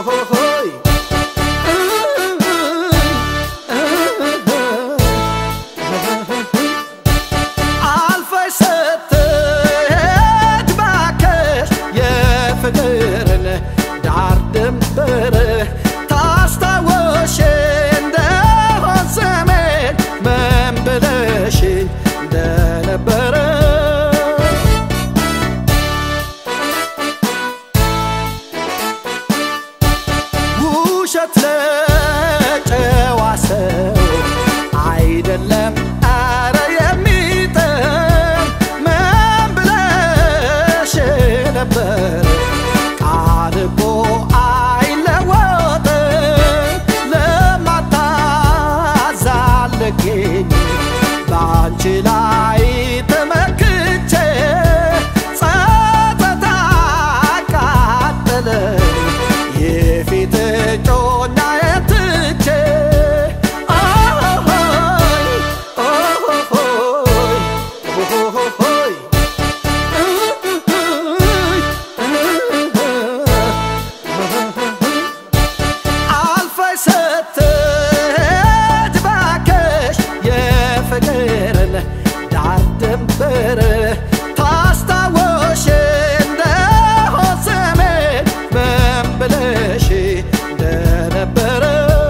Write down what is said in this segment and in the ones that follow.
ሆሆሆይ አልፈሽ ስትሄድ ባክሽ የፍቅርን ዳር ድንበር ታስታወሽ እንደሆን ስሜን ምን ብለሽኝ እንደነበረ ውሸት ለጨዋ ሰው አይደለም አረ የሚጥም ምን ብለሽ ነበር ቃል እኮ አይለወጥም ለማታዛልገኝ በአንቺ ላይ ተመክቼ ጸጥታ አቃጠለኝ የፊት እጮኛዬን ትቼ ኦሆሆይ ኦሆሆይ ኦሆሆይ አልፈሽ ስትሄድ ባክሽ የፍቅርን ዳር ድንበር ታስታወሽ እንደሆን ስሜን ምን ብለሽ እንደነበረ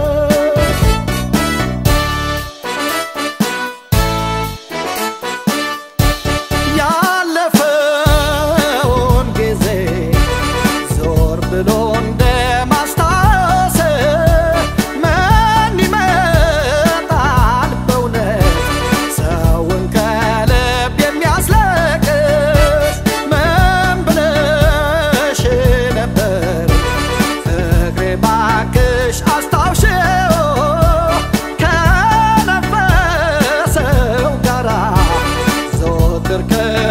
ያለፈውን ጊዜ ዞር ብሎ እንደ ማስታወስ ምን ይመጣል በእውነት ሰውን ከልብ የሚያስለቅስ ምን ብለሽ ነበር ፍቅሬ ባክሽ አስታውሽው ከነፈሰው ጋራ ዘወትር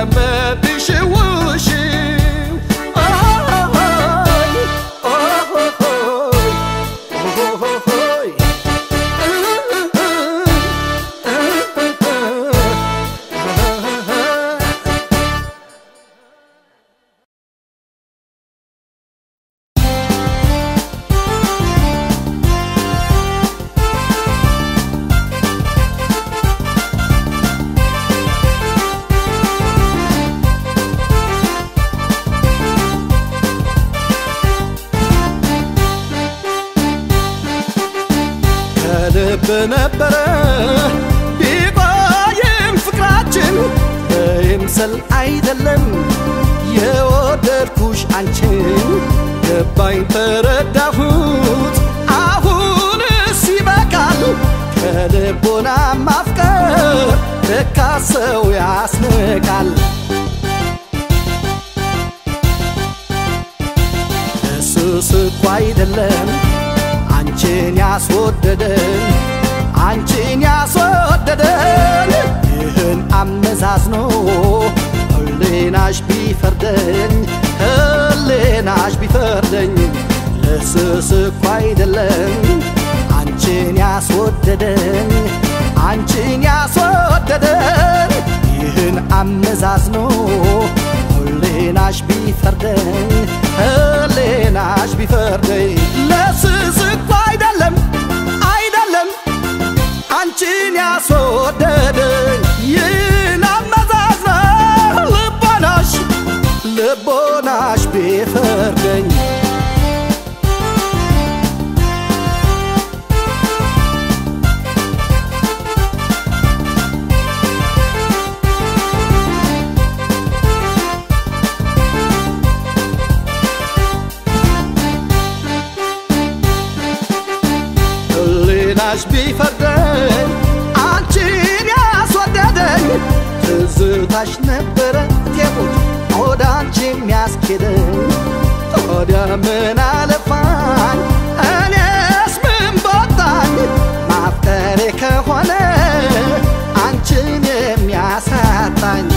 ከምትሽውሽው ኦሆሆይ ኦሆሆይ ኦሆሆይ ከልብ ነበረ ቢቆይም ፍቅራችን በይምሰል አይደለም የወደድኩሽ አንቺን ገባኝ ተረዳሁት አሁንስ ይበቃል ከልቦና ማፍቀር ለካ ሰው ያስንቃል እሱስ እኮ አይደለም አንቺን ያስወደደን አንቺን ያስወደደን ይህን አመዛዝኖ ህሌናሽ ቢፈርደኝ ህሌናሽ ቢፈርደኝ ለስስ እኮ አይደለም አንቺን ያስወደደን አንቺን ያስወደደን ይህን አመዛዝኖ ህሌናሽ ቢፈርደኝ ህሌናሽ ቢፈርደኝ ለስስ እኮ አይደለም አይደለም አንቺን ያስወደደኝ ይህን አመዛዝኖ ልቦናሽ ልቦናሽ ቢፈርደኝ ህሊናሽ ቢፈርደኝ አንቺን ያስወደደኝ ትዝታሽ ነበረ ቴቦች ወደ አንቺ የሚያስኬደኝ ታዲያ ምን አለፋኝ እኔስ ምን በወጣኝ ማፍቀሬ ከሆነ አንቺን የሚያሳጣኝ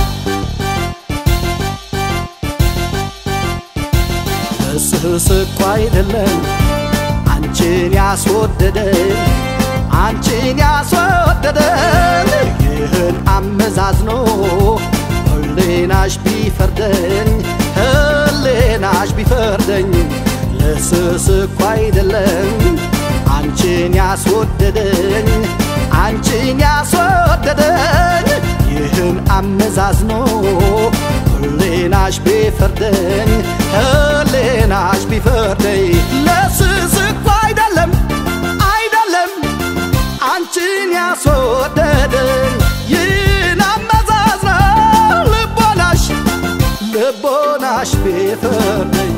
እስስ እኮ አይደለም አንቺን ያስወደደን አንቺን ያስወደደን ይህን አመዛዝኖ ህሌናሽ ቢፈርደኝ ህሌናሽ ቢፈርደኝ ለስስ እኮ አይደለም አንቺን ያስወደደኝ አንቺን ያስወደደኝ ይህን አመዛዝኖ ህሌናሽ ቢፈርደኝ ህሌናሽ ቢፈርደኝ ለስስ እኮ አይደለም አይደለም አንቺን ያስወደደኝ ይህን አመዛዝኖ ልቦናሽ ልቦናሽ ቢፈርደኝ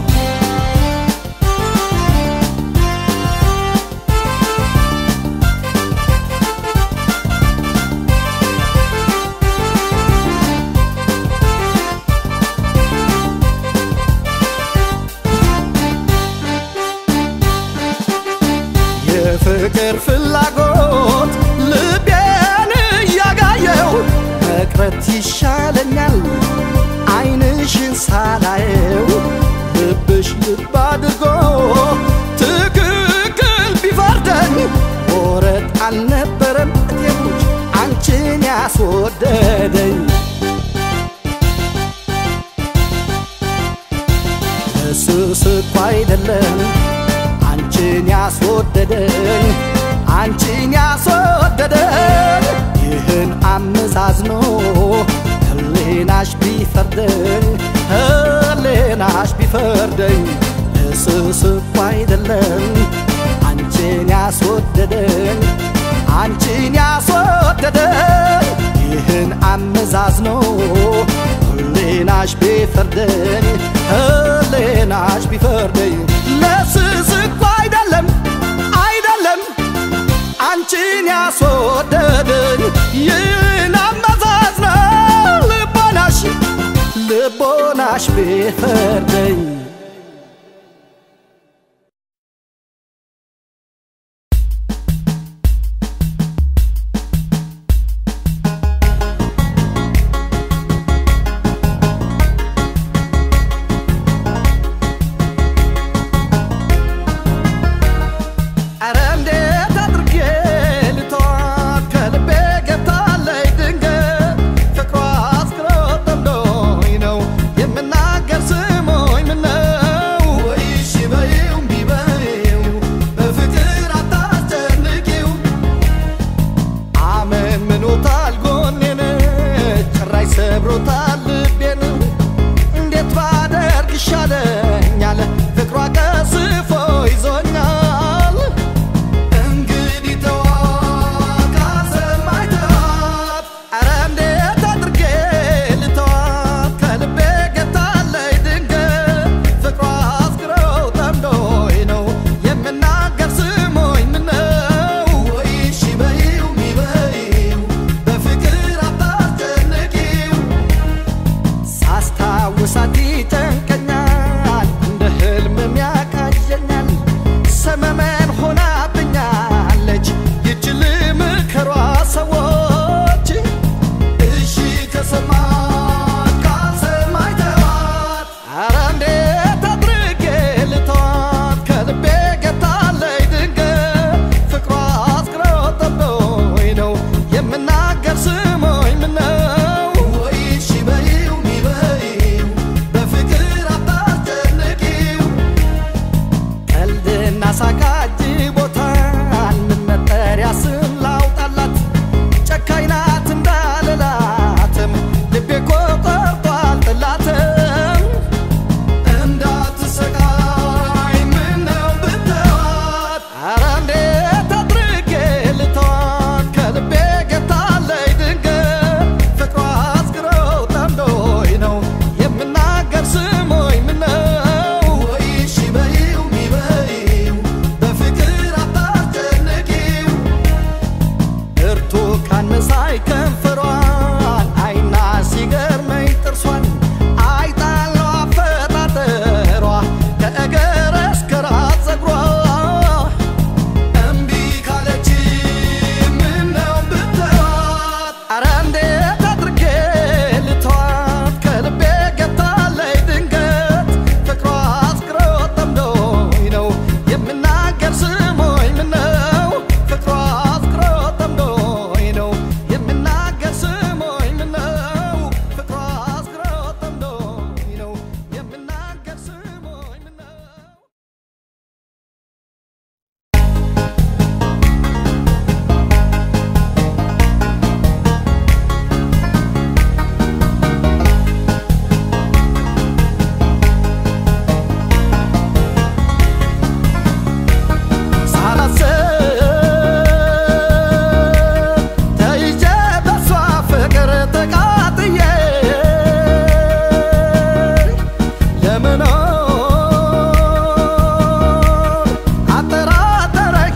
የፍቅር ፍላጎት ልቤን እያጋየው መቅረት ይሻለኛል አይንሽን ሳላየው ልብሽ ልብ አድርጎ ትክክል ቢፈርደኝ ወረት አልነበረም እቴሞች አንቺን ያስወደደኝ ለስስ እኮ አይደለም አንቺን ያስወደደኝ አንቺን ያስወደደኝ ይህን አመዛዝኖ ህሌናሽ ቢፈርደኝ ህሌናሽ ቢፈርደኝ እስስ እኮ አይደለም አንቺን ያስወደደኝ አንቺን ያስወደደኝ ይህን አመዛዝኖ ህሌናሽ ቢፈርደኝ ህሌናሽ ቢፈርደኝ ለስስ እኮ አይደለም አይደለም አንቺን ያስወደደኝ ይህን አመዛዝኖ ልቦናሽ ልቦናሽ ቢፈርደኝ ኧረ እንዴት አድርጌ ልተዋት ከልቤ ገብታለች ድንገት ፍቅሯ አስክሮ ጠምዶኝ ነው የምናገር ስሞኝ ምነው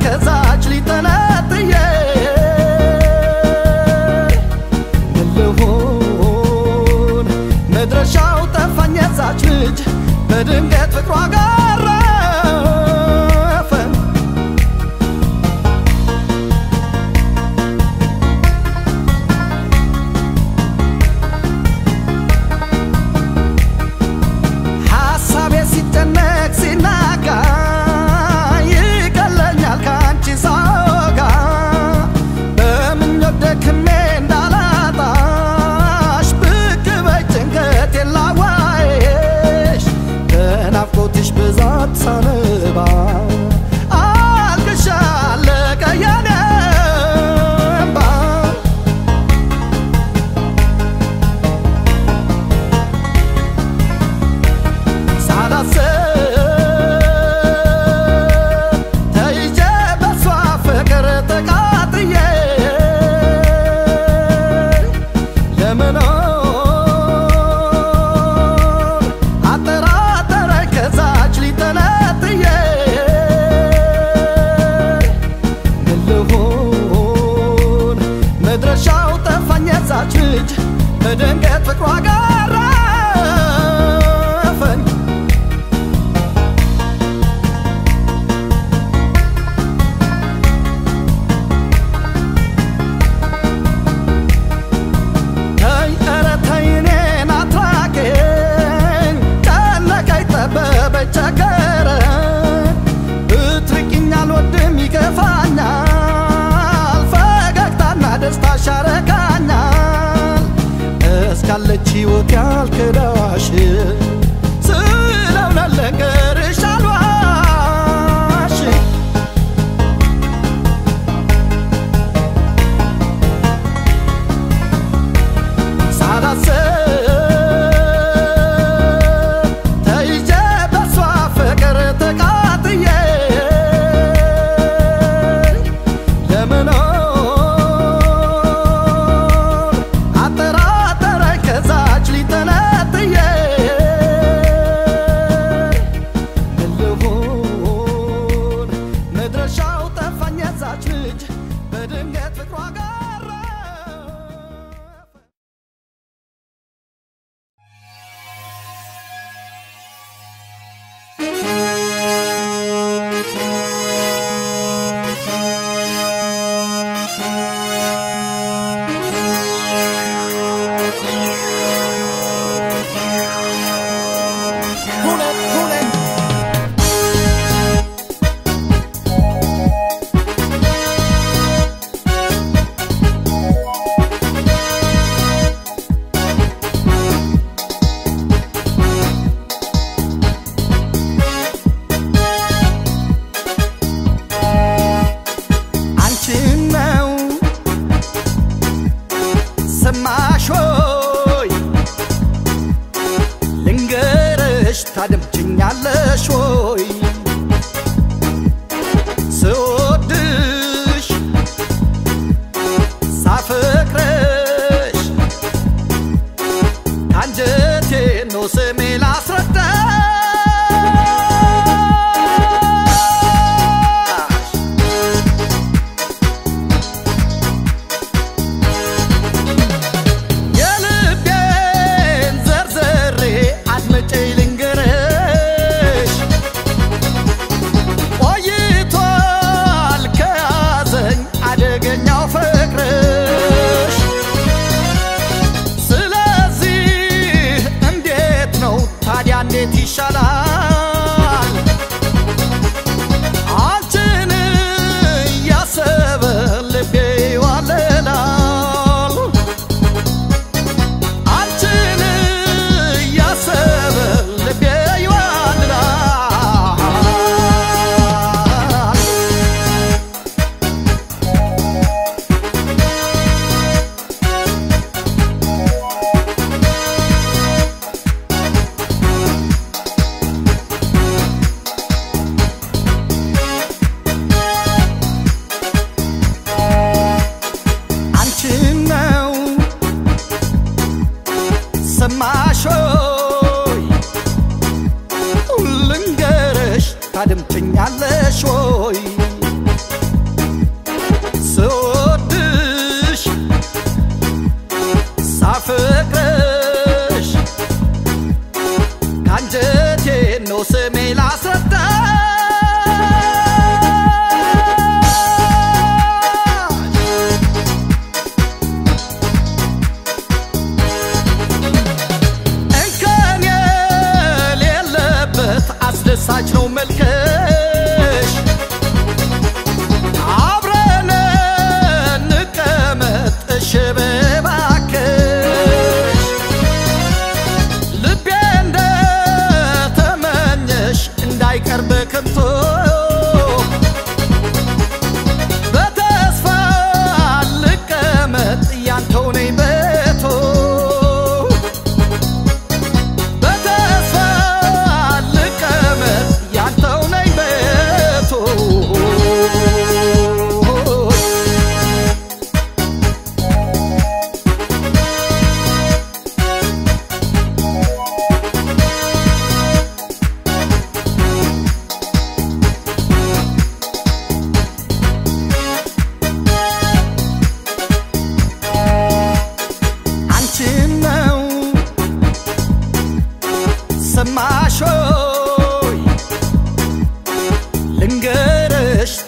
ከዛች ሊጠነጥዬ ምን ልሁን መድረሻው ጠፋኝ የዛች ልጅ በድንገት ፍቅሯ ጋረፈ ሐሳቤ ሲጨነቅ ሲናጋ ይቀለኛል ከአንቺ ሳወጋ በምኞት ደክሜ እንዳላጣሽ ብቅ በይ ጭንቀቴን ላዋይሽ በናፍቆትሽ ብዛት ሳነባ አልቅሻ አለቀ የኔ እምባ ሳላስብ ተይዤ በሷ ፍቅር ተቃጥዬ ለመኖር አጠራጠረኝ ከዛች ሊጠነጥዬ ምን ልሁን መድረሻው ጠፋኝ የዛች ልጅ በድንገት ፍቅሯ ጋረፈኝ ተይ ኧረ ተይ እኔን አትራቂኝ ጨነቀኝ ጠበበኝ ቸገረኝ ብትርቂኝ አልወድም ይከፋኛል ፈገግታና ደስታሽ ያረካኛል እስካለች ሕይወት ያልክዳሽ ስለእውነት ልንገርሽ አልዋሽ ሳላስብ ተይዤ በሷ ፍቅር ተቃጥዬ ለመኖር አጠራጠረኝ ከዛች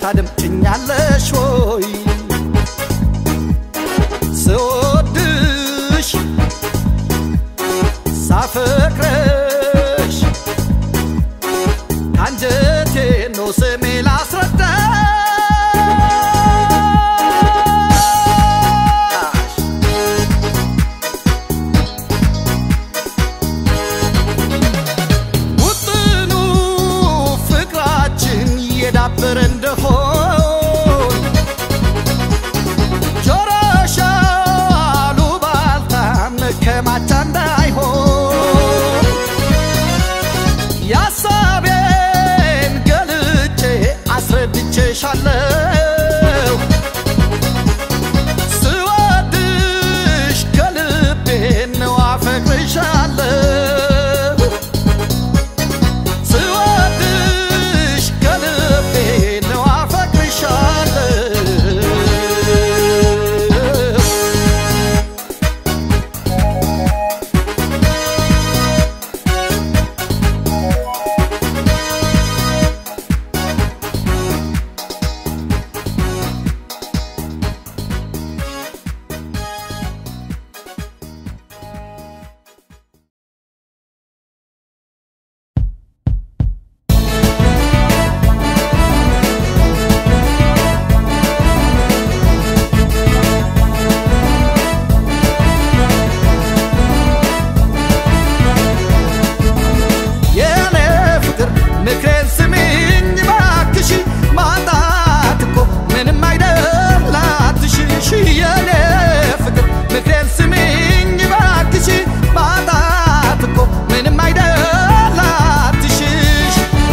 ታደምጭኛለሽ ወይ ስወድሽ ሳፈቅረሽ ከአንጀቴ ነው ስሜ ላስረዳሽ ውጥኑ ፍቅራችን የዳበረ እንደሆን ጆሮሽ አሉባልታ መከማቻ እንዳይሆን የሐሳቤን ገልጬ አስረድቼሻለሁ ስወድሽ ከልቤ ነው አፈቅርሻለሁ ስወድሽ ከልቤ ነው አፈቅርሻለሁ የኔ ፍቅር ምክሬን ስሚኝ ባክሽ ማጣት እኮ ምንም አይደል አትሽሽ የኔ ፍቅር ምክሬን ስሚኝ ባክሽ ማጣት እኮ ምንም አይደል አትሽሽ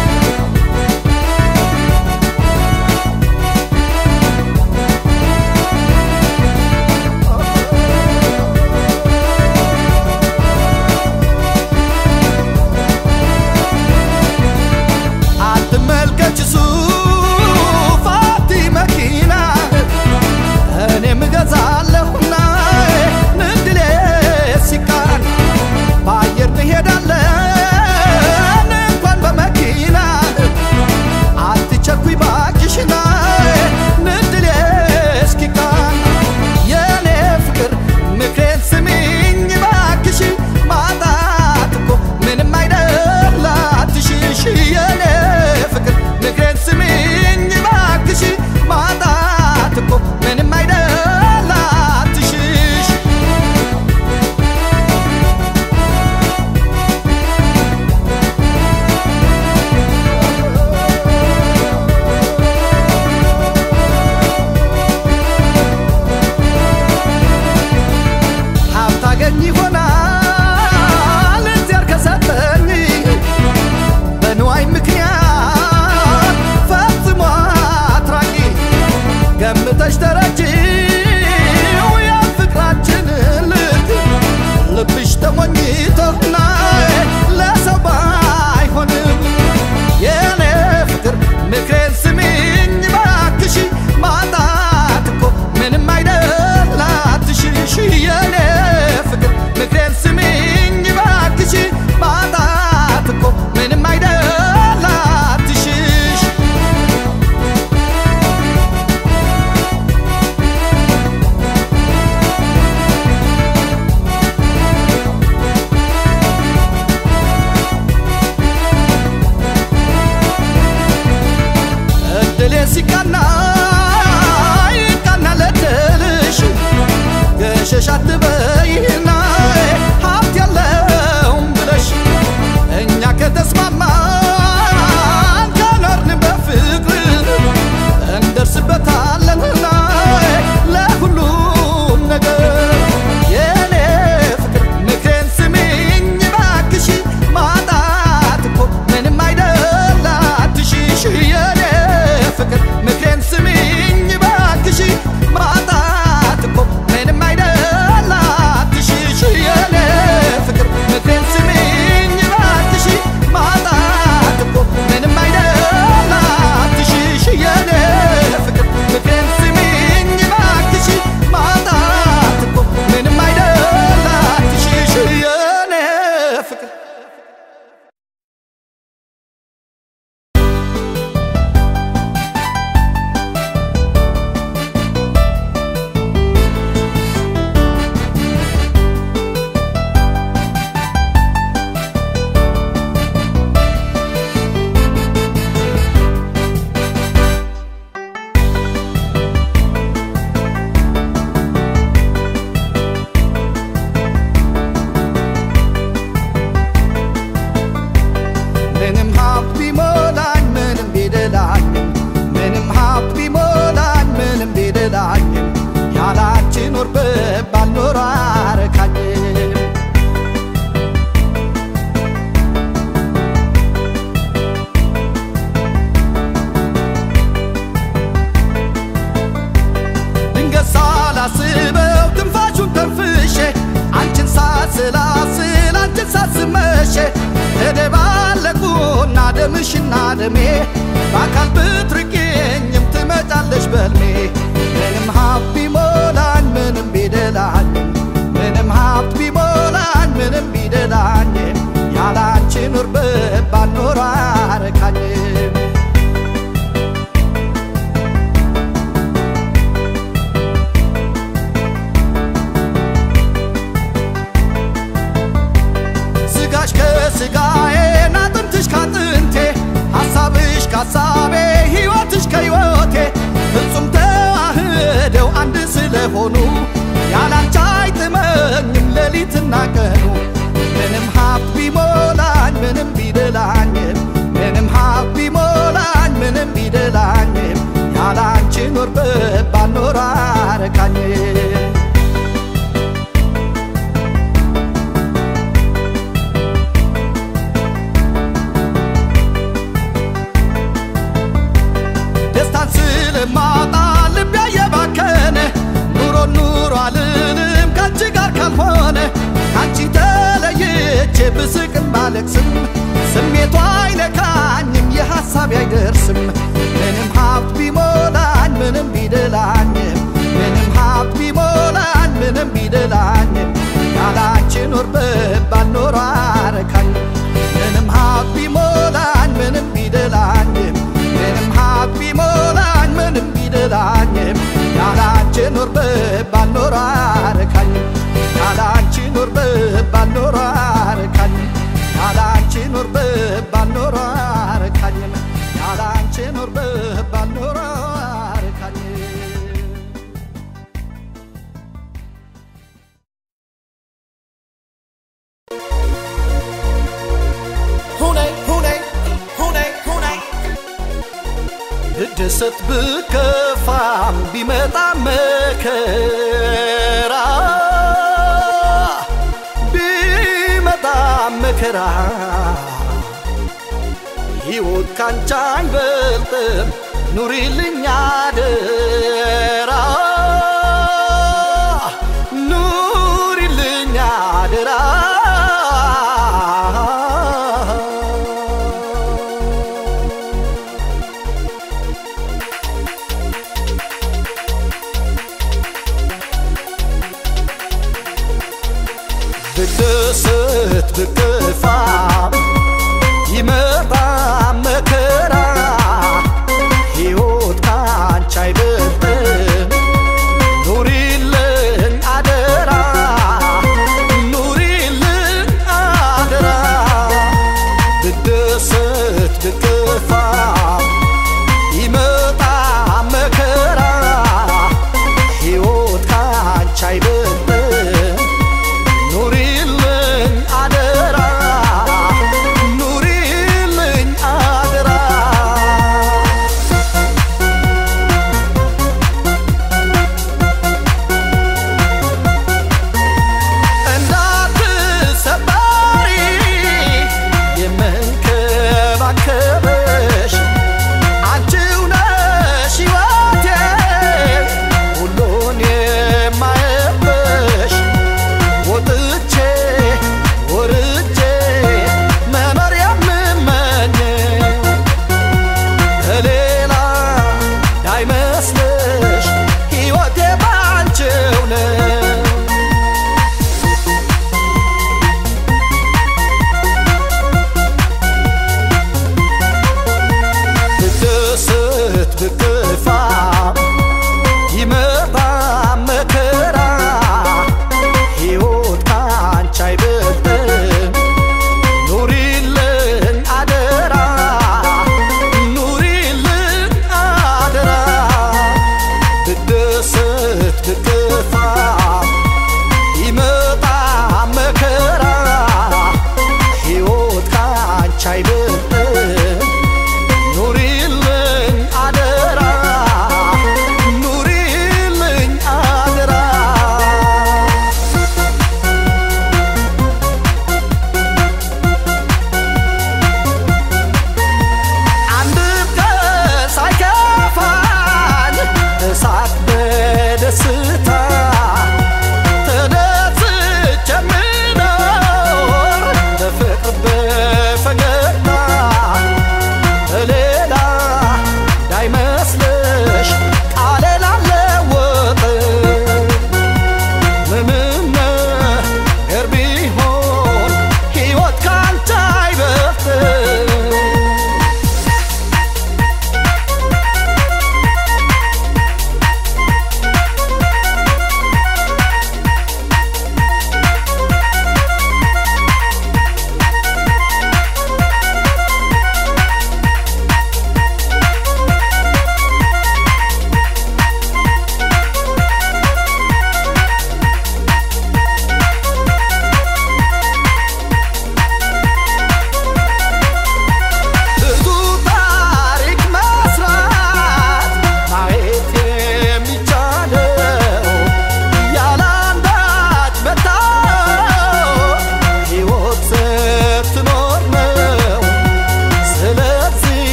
አትመልከች ሱፋቲ መኪና እኔም እገዛለሁና ንድሌ ሲቃን በአየር እንሄዳለን እንኳን በመኪና አትቸኩይ ባክሽና ንድሌ እስኪቃን የኔ ፍቅር ምክሬን ስሚኝ ባክሽ ማጣት እኮ ምንም አይደል አትሽሽ የኔ ፍቅር ምክሬን ስሚኝ ባክሽ ማጣት እኮ ምንም አይደል አትሽሽ ሀብት አገኝ ይሆናል እግዚአብሔር ከሰጠኝ በንዋይ ምክንያት ፈጽሞ አትራቂ ገምተሽ ተረጂው የፍቅራችን ልክ ልብሽ ተሞኝቶና ለሰው ባይሆንም የኔ ፍቅር ምክሬን ስሚኝ ባክሽ ማጣት እኮ ምንም አይደል አትሽሽ የኔ ፍቅር ምክሬን ስሚኝ ባክሽ ማጣት እኮ ምንም አይደል አትሽሽ እድሌ ሲቃና ይቃና ለድልሽ ገሸሽ አትበይና ሀብት ያለውም ብለሽ እኛ ከተስማማን ከኖርን በፍቅር እንደርስበታለንና ለሁሉም ነገር የኔ ፍቅር ምክሬን ስሚኝ ባክሽ ማጣት እኮ ምንም አይደል አትሽሽ የኔ ፍቅር ምክሬን ስሚኝ ባክሽ ማጣት እኮ ምንም አይደል ሳስበው ትንፋሹን ተንፍሼ አንቺን ሳስላስል አንቺን ሳስመሼ ተደባለቁና ደምሽና ደሜ በአካል ብትርቄኝም ትመጫለሽ በልሜ ምንም ሀብት ቢሞላኝ ምንም ቢደላኝ ምንም ሀብት ቢሞላኝ ምንም ቢደላኝ ያላንቺ ኑር ብባል ኖሮ አረካኝም ስጋሽ ከስጋዬ አጥንትሽ ካጥንቴ ሐሳብሽ ካሳቤ ሕይወትሽ ከሕይወቴ ፍጹም ተዋህደው አንድ ስለሆኑ ያላንቺ አይጥመኝም ሌሊትና ቀኑ ምንም ሀብት ቢሞላኝ ምንም ቢደላኝም ምንም ሀብት ቢሞላኝ ምንም ቢደላኝም ያላንቺ ኖር ብባል ኖሮ አረካኝም ደስታን ስለማጣ ልቤ እየባከነ ኑሮ ኑሮ አልልም ካንቺ ጋር ካልሆነ ካንቺ ተለይቼ ብስቅም ባለቅስም ስሜቷ አይነካኝም የሐሳቤ አይደርስም ምንም ሀብት ቢሞላኝ ምንም ቢደላኝም ምንም ሀብት ቢሞላኝ ምንም ቢደላኝም ያላንቺ ኖር ብባል ኖሮ አረካኝም ምንም ሀብት ቢሞላኝ ምንም ቢደላኝም ምንም ሀብት ቢሞላኝ ምንም ቢደላኝም ያላንቺ ኖር ብባል ኖሮ አረካኝም ያላንቺ ኖር ብባል ኖሮ አረካኝም ያላንቺ ኖር ብባል ኖሮ አረካኝም ያላንቺ ኖር ብባል ኖሮ አረካኝም ሁነይ ሁነይ ሁነይ ሁነይ ብደሰት ብከፋም ቢመጣ መከራ ቢመጣ መከራ ሕይወት ካንቺ አይበልጥም ኑሪልኝ አደራ ኑሪልኝ አደራ ብደሰት ብከፋ ይመጣ መከራ ሕይወት ካንቺ አይበልጥም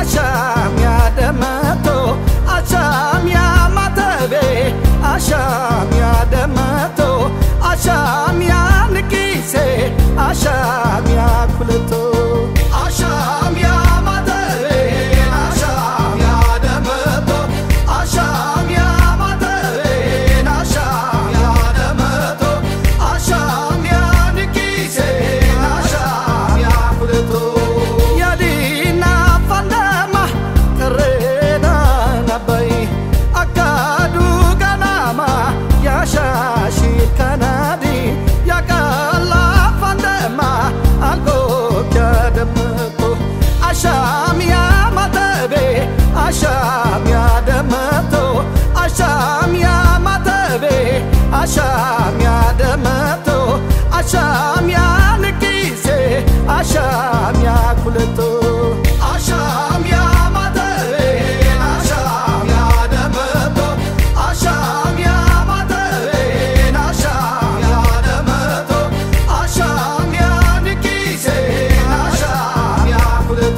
አሻም ያደመቶ አሻም ያማተቤ አሻም ያደመቶ አሻም ያንቂሴ አሻም ያኩለቶ አሻም ያማተቤ አሻም ያደመቶ አሻም ያማተቤ አሻም ያደመቶ አሻም ያንቂሴ አሻም ያኩለቶ ያዲና ፋንደማ ቅሬዳ ነበይ አካዱ ገናማ ያሻሺ ከናዲ ያቃላ ፋንደማ አልጎክ ያደመጡ አሻም ያማተቤ አሻም ያደመጡ አሻም ያማተቤ አሻም ያደመጡ አሻም ያንቂሴ አሻም ያኩለቶ አሻም ያማተቤ አሻም ያደመጡ አሻም ያማተቤ አሻም ያደመጡ አሻም ያንቂሴ አሻም ያኩለቶ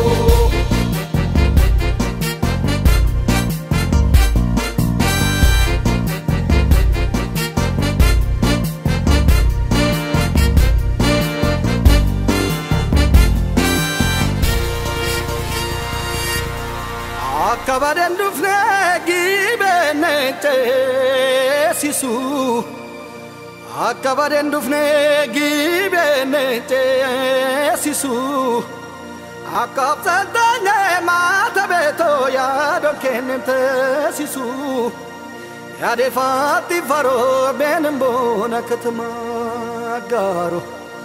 Akkabaden dufne gibenne ceesisu Akkabaden dufne gibenne ceesisu Akkabsantanye maata beeto yaadon kennem teesisu Yaadefatti faroo beenin boona katama gaaro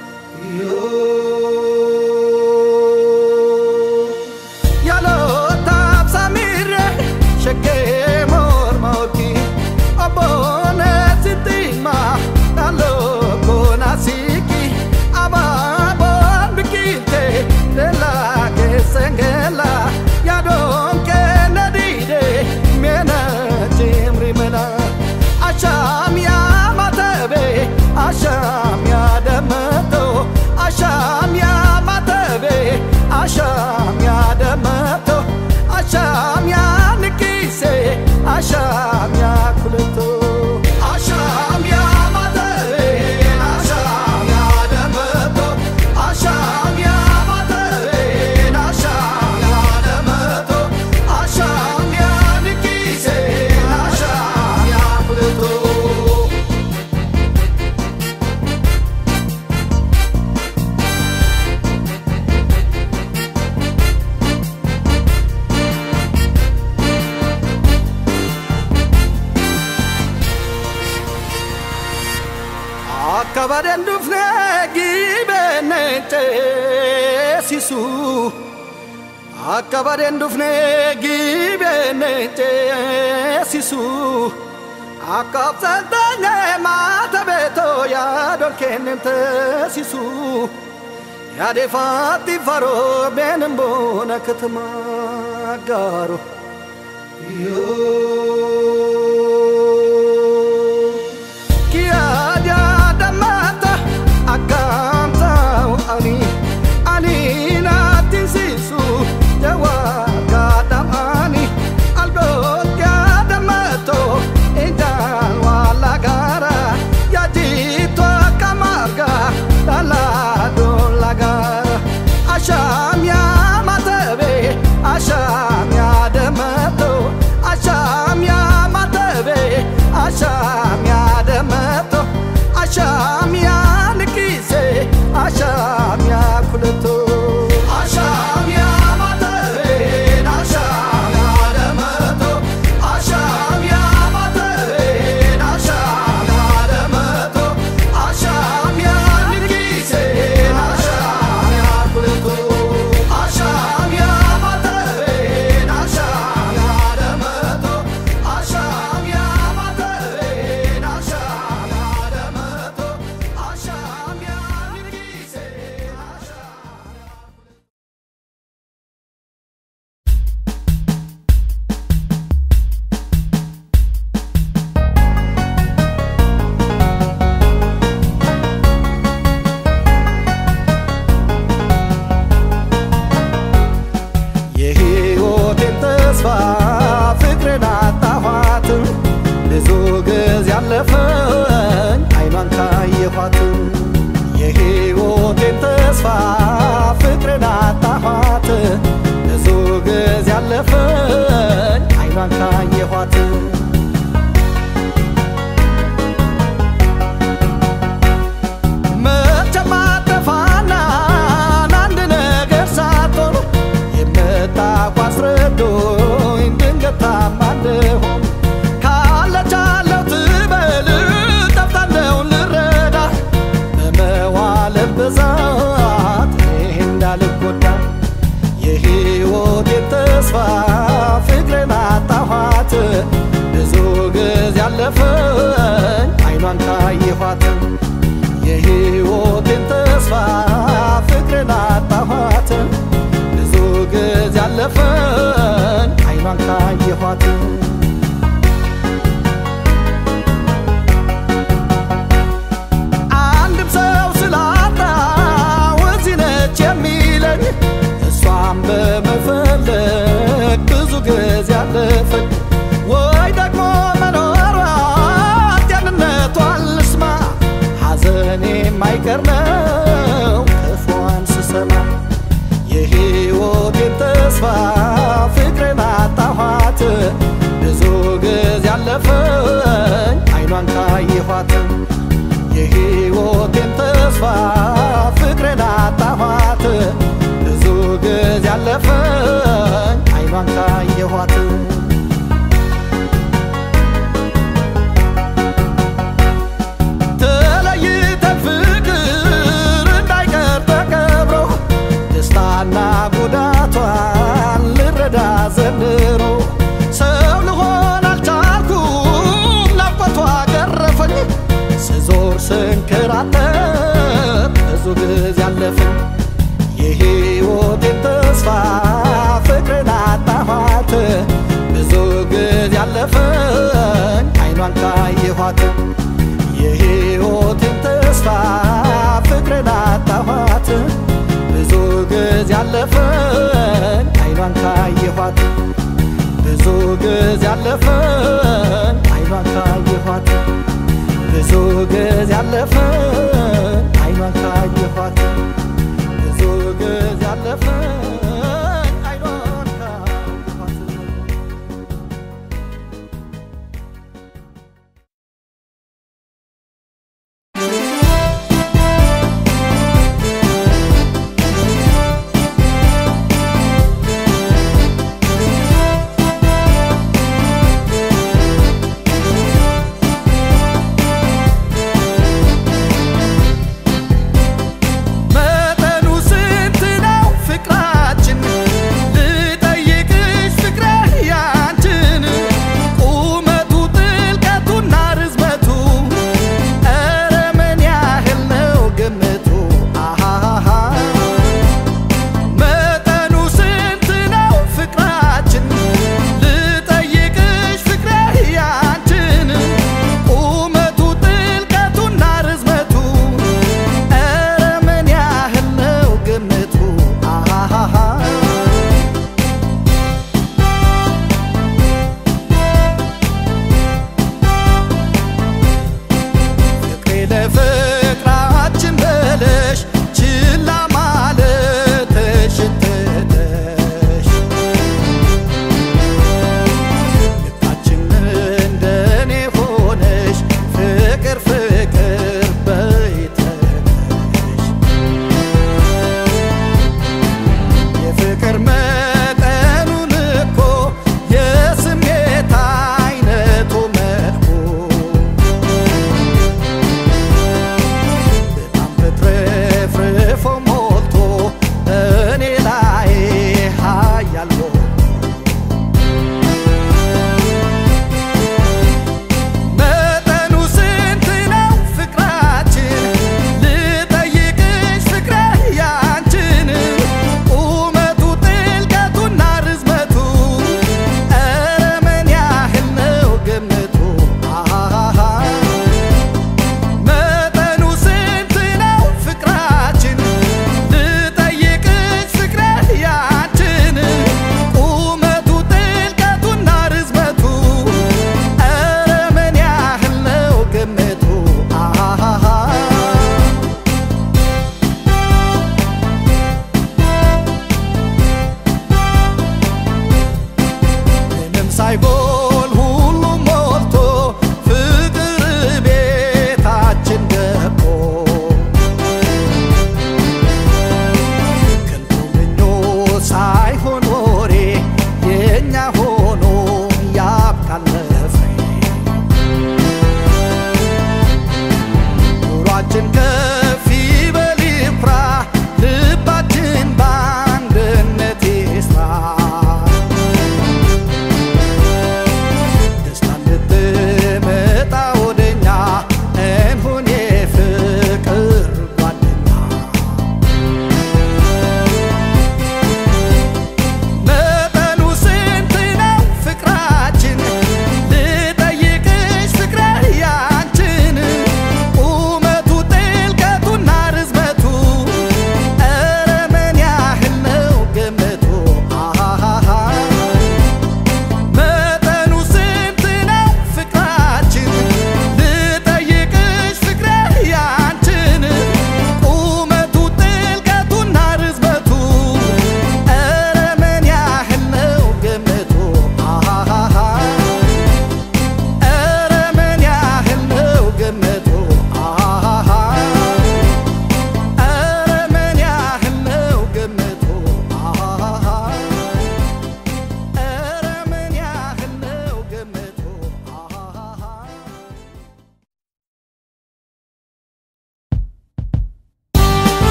yoo Yalotaaf samire shakkee morma oki obboone sittima dhalloo koona siiki abaaboon biqilte leellaa keessan geella yaadoon kenna diide meena cimri mela ashaam yaa matabe ashaam yaa dammato ashaam yaa matabe ashaam yaa dammato ashaam yaa nikise ashaam yaa kuleto ashaam yaa matabe ashaam yaa dammato ashaam yaa matabe ashaam yaa dammato ashaam yaa nikise ashaam yaa kuleto Akkabaden dufne gibenne ceesisu Akkabaden dufne gibenne ceesisu Akkabsantanye maata beeto yaadon kennem teesisu Yaadefatti faroo beenin boona katama gaaro yoo Kiadia damata akamta ani ani na tinsisu jawa kadam ani algo kadamato indan wala gara ya jito kamarga dala do lagara asham ya matabe asham ya damato asham ya matabe asham ya damato asham ya nikise asham ya kuleto asham ya matabe asham ya damato asham ya matabe asham ya damato asham ya nikise asham ya kuleto asham ya matabe asham ya damato asham ya matabe asham ya damato asham ya nikise asham አጣኋት ብዙ ጊዜ ያለፈኝ አይኗን ካየኋት ተለይተን ፍቅር እንዳይቀር ተቀብሮ ደስታና ጉዳቷን ልረዳ ዘንድሮ ሰው ልሆን አልቻልኩም ናፍቆቷ ገረፈኝ ስዞር ስንከራተት ብዙ ጊዜ አለፈኝ የሕይወቴን ተስፋ ፍቅርን አጣኋት ብዙ ጊዜ አለፈኝ አይኗን ካየኋት የሕይወቴን ተስፋ ፍቅርን አጣኋት ብዙ ጊዜ አለፈኝ አይኗን ካየኋት ብዙ ጊዜ አለፈኝ አይኗን ካየኋት ብዙ ጊዜ አለፈኝ አይኗን ካየኋት ብዙ ጊዜ አለፈኝ አይኗን ካየኋት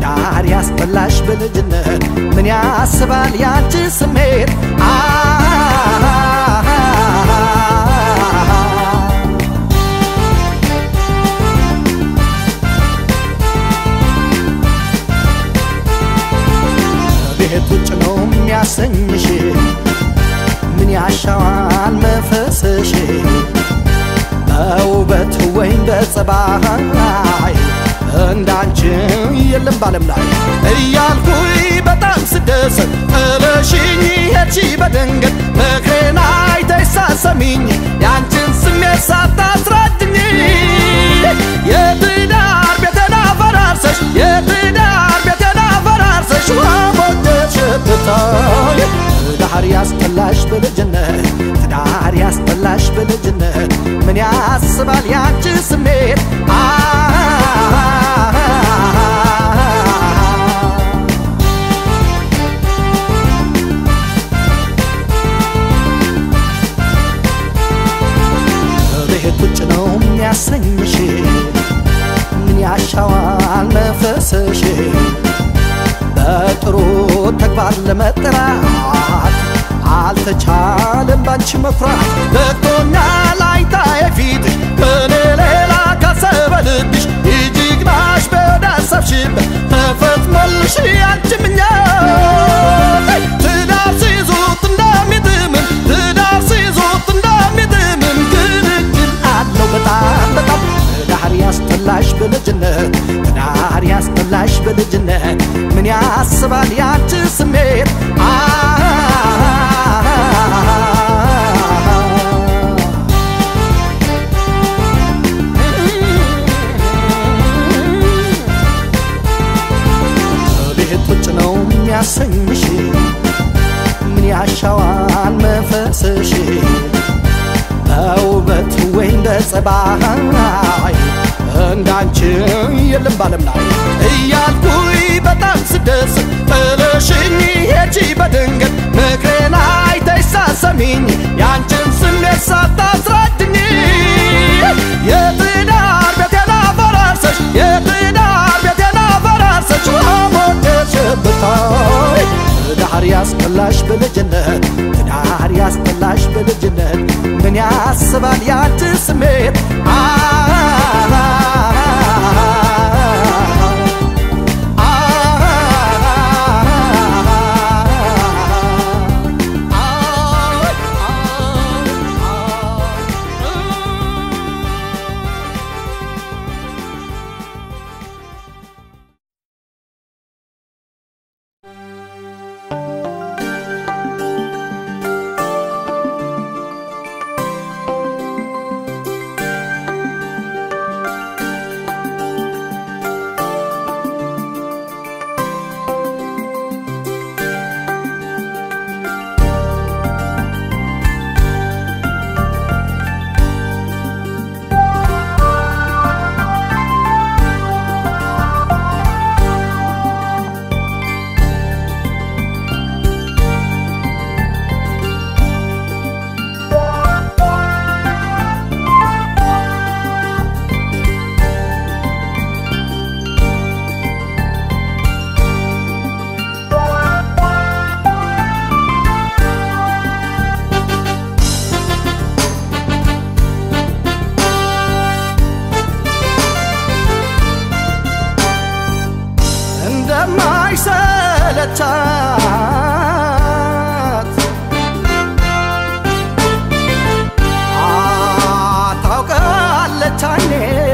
ትዳር ያስጠላሽ በልጅነት ምን ያስባል ያንቺ ስሜት አ ቤት ውጭ ነው የሚያሰኝሽ ምን ያሻዋል መንፈስሽ በውበት ወይም በጸባይ እንዳንቺ የለም ባለም ላይ እያልኩኝ በጣም ስደሰት ጥለሽኝ ሄድሽ በድንገት ምክሬን አይተሽ ሳሰሚኝ ያንቺን ስሜት ሳታስረድኝ የትዳር ቤቴን አፈራርሰሽ የትዳር ቤቴን አፈራርሰሽ ወሞደሽ ብታይ ትዳር ያስጠላሽ በልጅነት ትዳር ያስጠላሽ በልጅነት ምን ያስባል ያንቺ ስሜት አ ቤት ውጭ ነው የሚያሰኝሽ ምን ያሻዋል መንፈስሽ በጥሩ ተግባር ለመጠራት አልተቻለም ባንቺ መኩራት በቅቶኛል አይታዬ ፊትሽ ከኔ ሌላ ካሰበ ልብሽ ይጅግናሽ በዳሰብሽበት ተፈጽሞልሽ ያንቺ ምኞት ትዳር ሲይዙት እንደሚጥምም ትዳር ሲይዙት እንደሚጥምም ግልግል አለው በጣም በጣም ትዳር ያስጠላሽ በልጅነት ትዳር ያስጠላሽ በልጅነት ምን ያስባል ያንቺ ስሜት አ ቤት ውጭ ነው የሚያሰኝሽ ምን ያሻዋል መንፈስሽ በውበት ወይም በጸባይ እንዳንቺ የለም ባለም ላይ እያልኩኝ በጣም ስደሰት ጥለሽኝ ሄድሽ በድንገት ምክሬን አይተሽ ሳሰሚኝ ያንቺን ስሜት ሳታስረድኝ የትዳር ቤቴን አፈራርሰሽ የትዳር ቤቴን አፈራርሰሽ ወሞደሽ ብታይ ትዳር ያስጠላሽ በልጅነት ትዳር ያስጠላሽ በልጅነት ምን ያስባል ያንቺ ስሜት አ እንደማይሰለቻት ታውቃለች አይኔ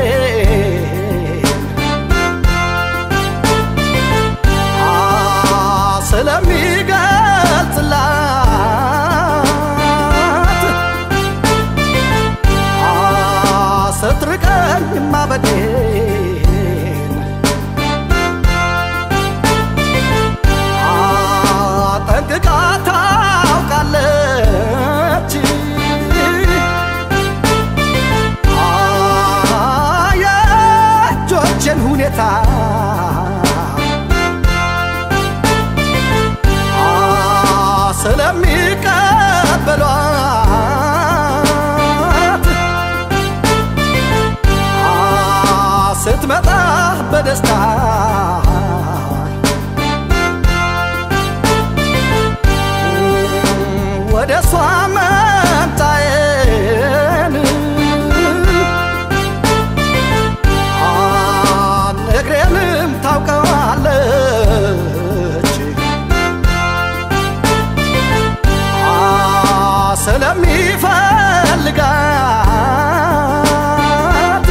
ስለሚገልጽላት ስትርቀኝ ማበዴን ጠንቅቃ ታውቃለች የእጆቼን ሁኔታ ስለሚቀበሏት ስትመጣ በደስታ ስፈልጋት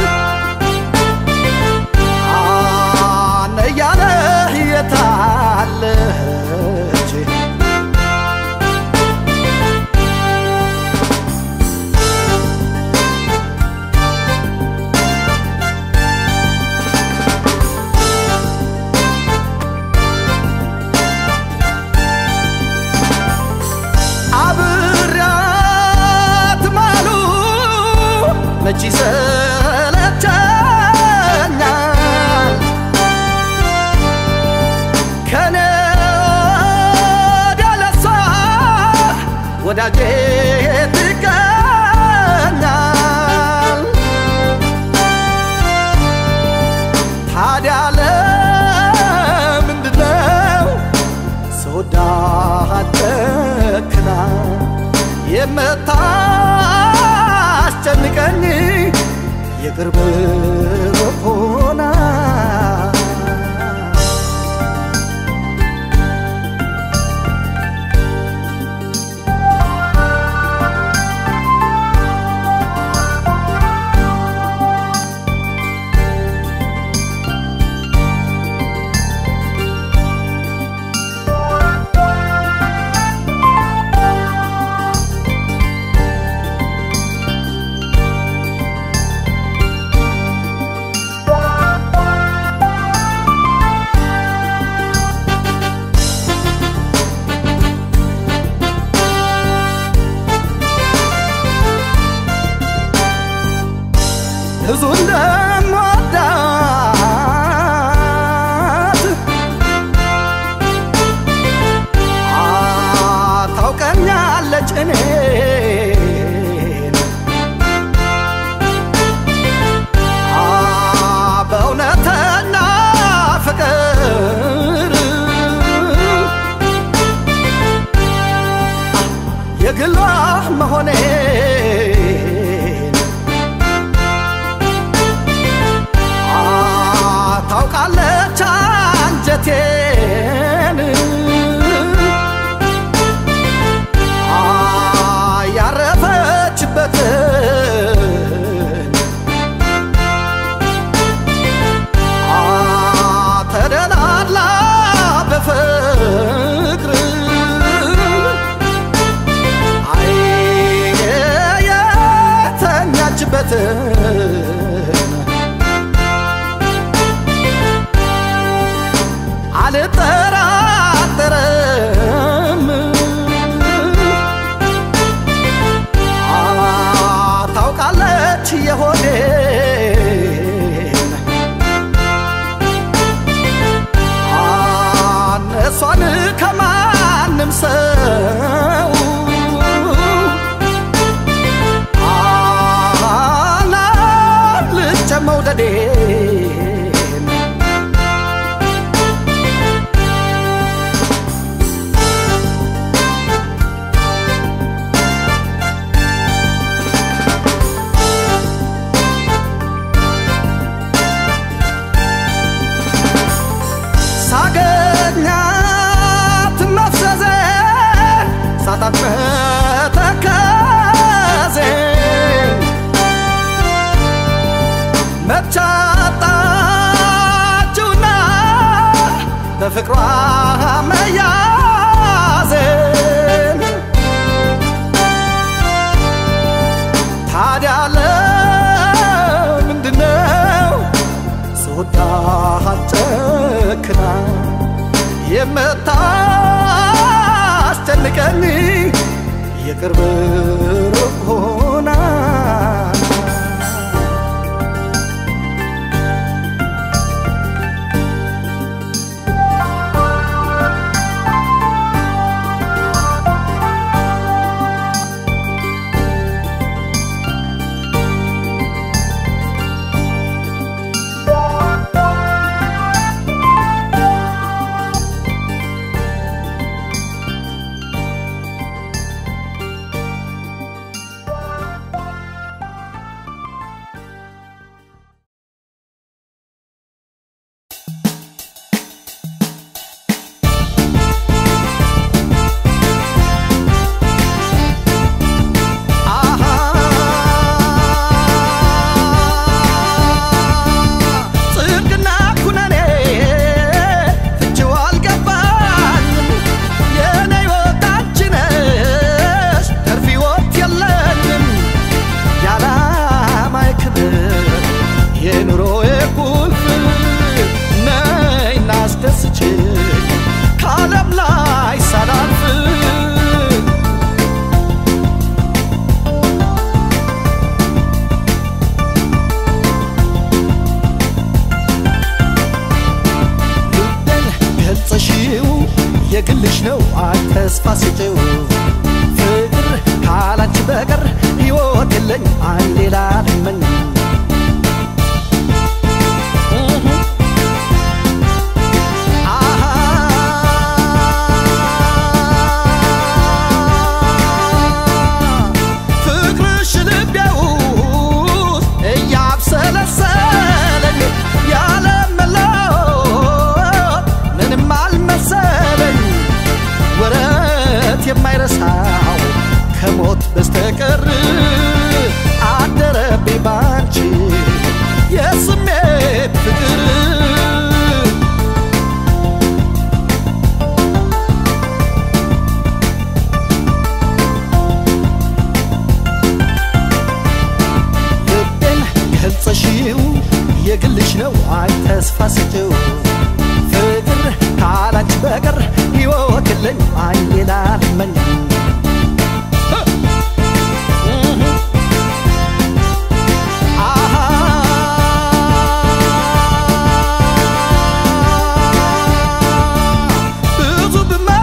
አነ እያለ የታለች አብራት ማሉ መች ይሰለቸኛል ከኔ ወዲያ ለሷ ወዳጄ ትገኛል ታዲያ ለምንድነው ስወዳት ጨክና የምታስጨንቀኝ የቅርብ ሩቅ ሆና ብዙ እንደምወዳት አ ታውቀኛለች እኔን አ በእውነተኛ ፍቅር የግሏ መሆኔን አ ታውቃለች አንጀቴን አ ያረፈችበትን አ ተደላላ በፍቅር አይ የተኛችበትን አልጠራጠርም አ ታውቃለች የሆዴን አ እሷን ከማንም ሰው አላልጨ መውደዴን ሳገኛት መፍዘዜን ሳጣት መተከዜን መቻጣችውና በፍቅሯ መያዜን ታዲያ ለምንድነው ስወዳት ጨክና የምታስጨንቀኝ የቅርብ ሩቅ ሆና የግልሽ ነው አይ ተስፋ ስጪው ፍቅር ካላንቺ በቀር ሕይወት የለኝ አይ ሌላ ልመኝ ፍቅርሽ ልቤ ውስጥ እያብሰለሰለኝ ያለ መለወጥ ምንም አልመሰለኝ ወረት የማይረሳው ከሞት በስተቀር አደረብኝ ባንቺ የስሜት ፍቅር ልቤን ገልጸሽው የግልሽ ነው አይ ተስፋ ስጪው ፍቅር ካላንቺ በቀር ሕይወት የለኝ አይ ሌላ ልመኝ ብዙ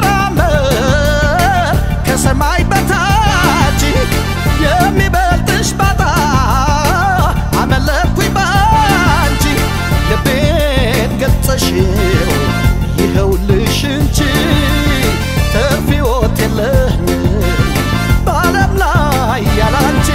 ብመራመር ከሰማይ በታች የሚበልጥሽ ባጣ አመለጥኩኝ ባንቺ ልቤን ገልጸሽው ይኸውልሽ እንጂ ትርፍ ሕይወት የለኝም በዓለም ላይ ያላንቺ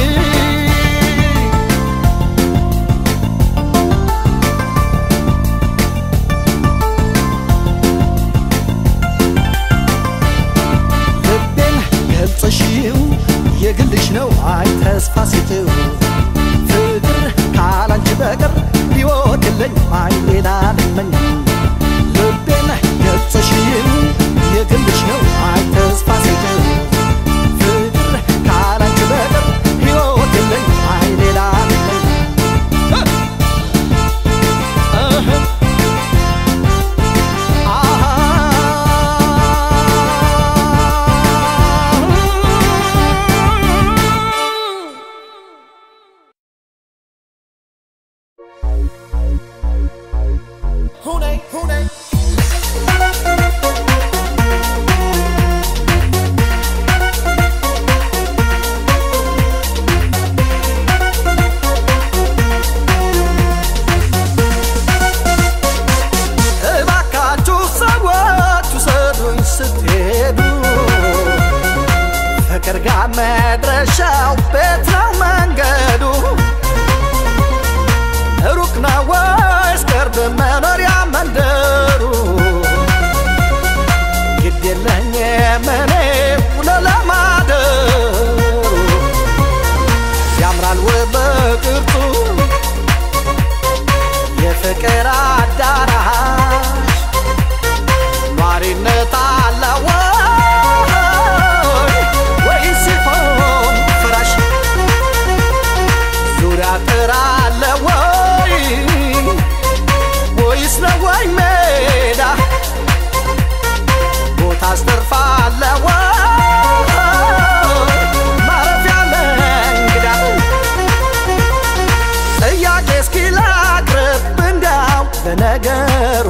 ልቤን ገልጸሽው የግልሽ ነው አይ ተስፋ ስጪው ፍቅር ካላንቺ በቀር ሕይወት የለኝ አይ ሌላ ልመኝ ልቤን ገልጸሽው የግልሽ ነው አይ ተስፋ ስጪው ፍቅር ካላንቺ በቀር ሕይወት የለኝ አይ ሌላ ልመኝ Hune, hune. እባካችሁ ሰዎች ውሰዱኝ ስትሄዱ ፍቅር ጋር መድረሻው ቤት ነው መንገዱ ሩቅ ነው ወይስ ቅርብ መኖሪያ መንደሩ ግድ የለኝም እኔ ውሎ ለማደሩ ያምራል ውብ ቅርጹ የፍቅር አዳራሽ ኗሪነት አለ ወይ ወይስ ሲሆን ፍራሽ ዙሪያ ጥር አለ ወይ ወይስ ነው ወይ ሜዳ ቦታ አስተርፋለ ወይ ማረፊያ ለእንግዳ ጥያቄ እስኪ ላቅርብ እንዳው ለነገሩ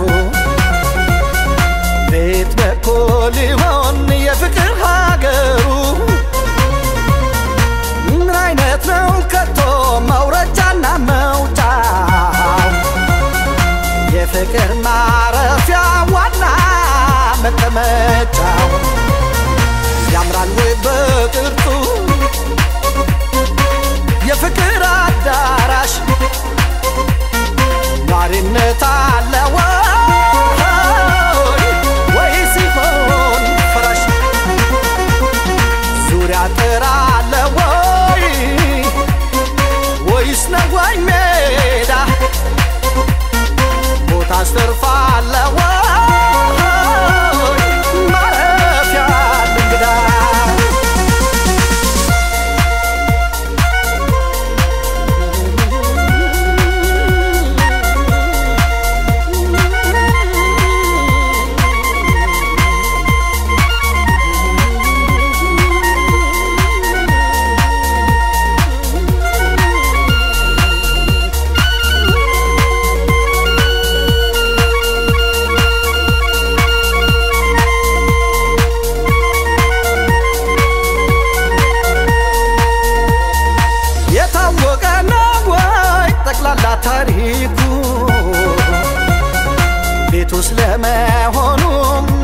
ቤት በኩል ይሆን የፍቅር ሀገሩ ምን አይነት ነው ከቶ መውረጃና መውጫው የፍቅር ማረፊያ ዋና መቀመጫው ያምራል ወይ በቅርጹ የፍቅር አዳራሽ ኗሪነት አለ ወይ ወይስ ሲሆን ፍራሽ ዙሪያ ጥር አለ ወይ ወይስ ነው ወይ ሜዳ ቦታ አስተርፋለ ወይ ማረፊያ እንግዳ ለመሆኑም